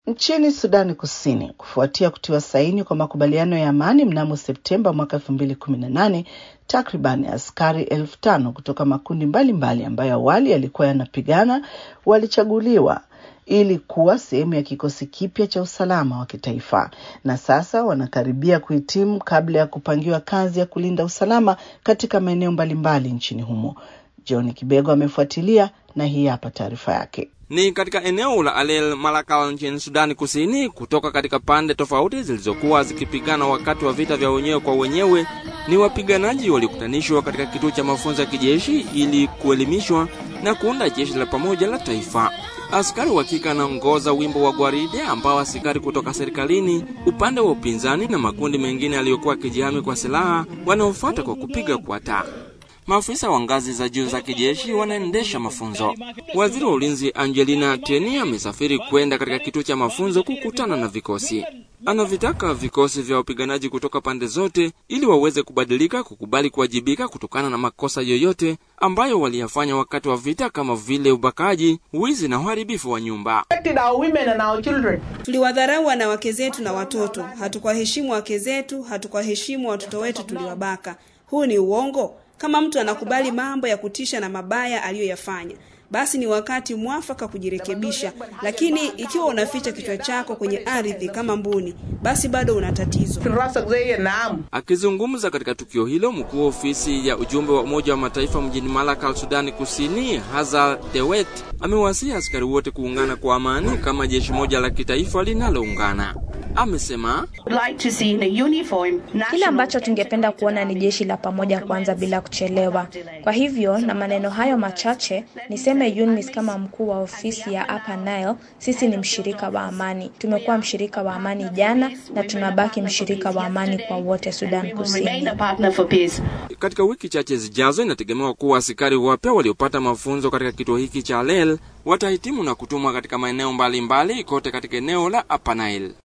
Nchini Sudani Kusini, kufuatia kutiwa saini kwa makubaliano ya amani mnamo Septemba mwaka elfu mbili kumi na nane, takriban askari elfu tano kutoka makundi mbalimbali mbali ambayo awali yalikuwa yanapigana walichaguliwa ili kuwa sehemu ya kikosi kipya cha usalama wa kitaifa, na sasa wanakaribia kuhitimu kabla ya kupangiwa kazi ya kulinda usalama katika maeneo mbalimbali nchini humo. John Kibego amefuatilia na hii hapa taarifa yake. Ni katika eneo la Alel Malakal nchini Sudani Kusini, kutoka katika pande tofauti zilizokuwa zikipigana wakati wa vita vya wenyewe kwa wenyewe. Ni wapiganaji waliokutanishwa katika kituo cha mafunzo ya kijeshi ili kuelimishwa na kuunda jeshi la pamoja la taifa. Askari wa kike anaongoza wimbo wa gwaride ambao askari kutoka serikalini, upande wa upinzani na makundi mengine yaliyokuwa yakijihami kwa silaha wanaofuata kwa kupiga kwata. Maafisa wa ngazi za juu za kijeshi wanaendesha mafunzo. Waziri wa ulinzi Angelina Teny amesafiri kwenda katika kituo cha mafunzo kukutana na vikosi. Anavitaka vikosi vya wapiganaji kutoka pande zote ili waweze kubadilika, kukubali kuwajibika kutokana na makosa yoyote ambayo waliyafanya wakati wa vita, kama vile ubakaji, wizi na uharibifu wa nyumba. Tuliwadharau wanawake zetu na watoto, hatukuwaheshimu wake zetu, hatukuwaheshimu watoto wetu, tuliwabaka. Huu ni uongo. Kama mtu anakubali mambo ya kutisha na mabaya aliyoyafanya, basi ni wakati mwafaka kujirekebisha. Lakini ikiwa unaficha kichwa chako kwenye ardhi kama mbuni, basi bado una tatizo. Akizungumza katika tukio hilo, mkuu wa ofisi ya ujumbe wa Umoja wa Mataifa mjini Malakal, Sudani Kusini, Hazal Dewet amewasihi askari wote kuungana kwa amani kama jeshi moja la kitaifa linaloungana. Amesema kile ambacho tungependa kuona ni jeshi la pamoja kwanza bila kuchelewa. Kwa hivyo na maneno hayo machache niseme UNMISS kama mkuu wa ofisi ya Upper Nile, sisi ni mshirika wa amani. Tumekuwa mshirika wa amani jana na tunabaki mshirika wa amani kwa wote Sudan Kusini. Katika wiki chache zijazo, inategemewa kuwa askari wapya waliopata mafunzo katika kituo hiki cha Lel watahitimu na kutumwa katika maeneo mbalimbali kote katika eneo la Upper Nile.